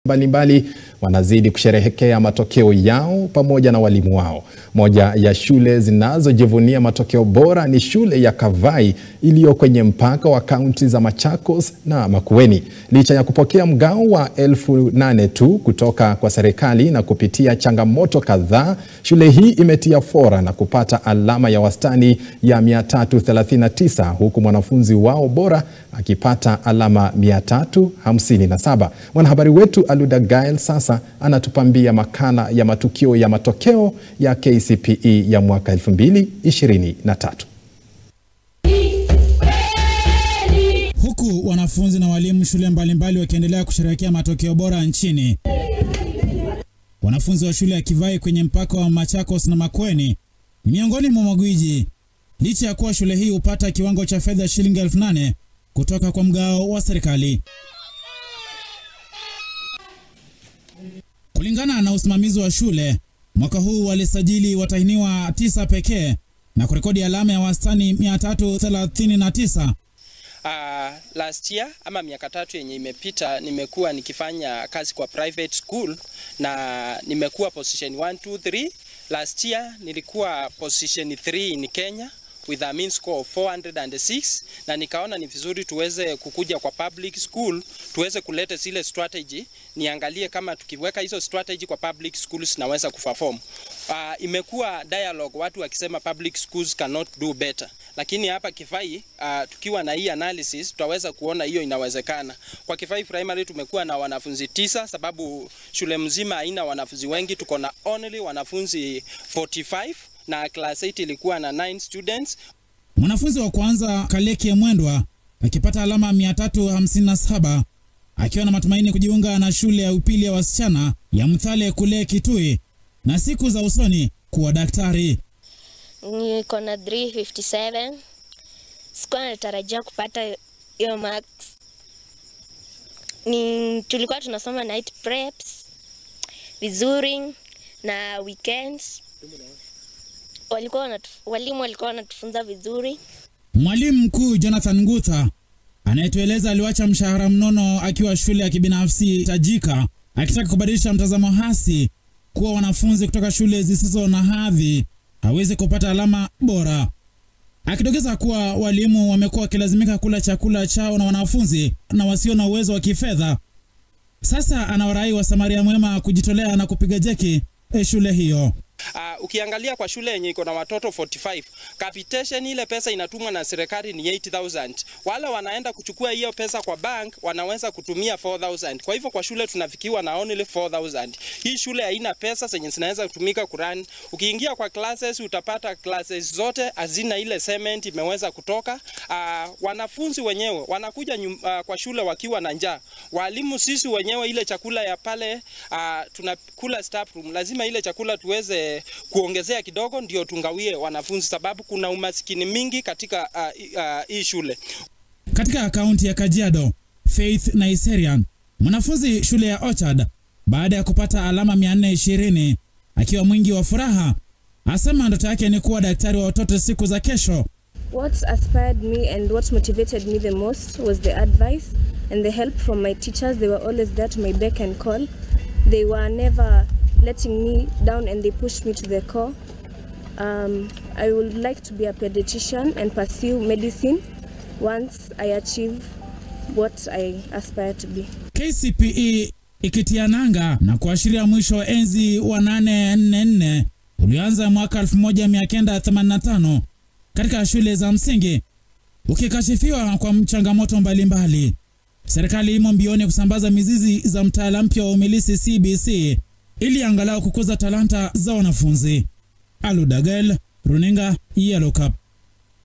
mbalimbali wanazidi kusherehekea matokeo yao pamoja na walimu wao. Moja ya shule zinazojivunia matokeo bora ni shule ya Kavai iliyo kwenye mpaka wa kaunti za Machakos na Makueni. Licha ya kupokea mgao wa elfu nane tu kutoka kwa serikali na kupitia changamoto kadhaa, shule hii imetia fora na kupata alama ya wastani ya 339 huku mwanafunzi wao bora akipata alama 357. Mwanahabari wetu Aluda Gael sasa anatupambia makala ya matukio ya matokeo ya KCPE ya mwaka 2023. Huku wanafunzi na walimu shule mbalimbali wakiendelea kusherehekea matokeo bora nchini. Wanafunzi wa shule ya Kivai kwenye mpaka wa Machakos na Makueni ni miongoni mwa magwiji, licha ya kuwa shule hii hupata kiwango cha fedha shilingi elfu nane kutoka kwa mgao wa serikali. Kulingana na usimamizi wa shule, mwaka huu walisajili watahiniwa tisa pekee na kurekodi alama ya wastani 339. Uh, last year ama miaka tatu yenye imepita nimekuwa nikifanya kazi kwa private school na nimekuwa position 1 2 3. Last year nilikuwa position 3 in Kenya with a mean score of 406 na nikaona ni vizuri tuweze kukuja kwa public school tuweze kuleta zile strategy, niangalie kama tukiweka hizo strategy kwa public schools naweza kuperform. Uh, imekuwa dialogue watu wakisema public schools cannot do better, lakini hapa Kifai uh, tukiwa na hii analysis tutaweza kuona hiyo inawezekana. Kwa Kifai Primary tumekuwa na wanafunzi tisa, sababu shule mzima haina wanafunzi wengi, tuko na only wanafunzi 45 na class 8 ilikuwa na 9 students. Mwanafunzi wa kwanza Kaleki Mwendwa akipata alama 357 akiwa na matumaini kujiunga na shule ya upili ya wasichana ya Mthale kule Kitui na siku za usoni kuwa daktari. Niko na 357. Sikuwa natarajia kupata hiyo marks. Ni tulikuwa tunasoma night preps vizuri na weekends walikuwa wanatu, walimu walikuwa wanatufunza vizuri. Mwalimu mkuu Jonathan Ngutha anayetueleza aliwacha mshahara mnono akiwa shule ya kibinafsi tajika, akitaka kubadilisha mtazamo hasi kuwa wanafunzi kutoka shule zisizo na hadhi hawezi kupata alama bora, akidokeza kuwa walimu wamekuwa wakilazimika kula chakula chao na wanafunzi na wasio na uwezo wa kifedha. Sasa anawarai wa Samaria Mwema kujitolea na kupiga jeki shule hiyo. Uh, ukiangalia kwa shule yenye iko na watoto 45 capitation ile pesa inatumwa na serikali ni 8000 wale wanaenda kuchukua hiyo pesa kwa bank wanaweza kutumia 4000 kwa hivyo kwa shule tunafikiwa na only 4000 hii shule haina pesa zenye zinaweza kutumika kuran ukiingia kwa classes utapata classes zote hazina ile cement imeweza kutoka uh, wanafunzi wenyewe wanakuja nyum, uh, kwa shule wakiwa na njaa walimu sisi wenyewe ile chakula ya pale uh, tunakula staff room lazima ile chakula tuweze kuongezea kidogo ndio tungawie wanafunzi, sababu kuna umasikini mingi katika hii uh, uh, shule. Katika kaunti ya Kajiado, Faith Naiserian, mwanafunzi shule ya Orchard, baada ya kupata alama 420 akiwa mwingi wa furaha, asema ndoto yake ni kuwa daktari wa watoto siku za kesho. What inspired me and what motivated me the most was the advice and the help from my teachers. They were always there to my beck and call. They were never letting me down and they pushed me to the core. Um, I would like to be a pediatrician and pursue medicine once I achieve what I aspire to be. KCPE ikitia nanga na kuashiria mwisho wa enzi wa 844 ulioanza mwaka 1985 katika shule za msingi ukikashifiwa kwa changamoto mbalimbali. Serikali imo mbioni kusambaza mizizi za mtaala mpya wa umilisi CBC ili angalau kukuza talanta za wanafunzi. Aludagel, runinga Yellow Cup.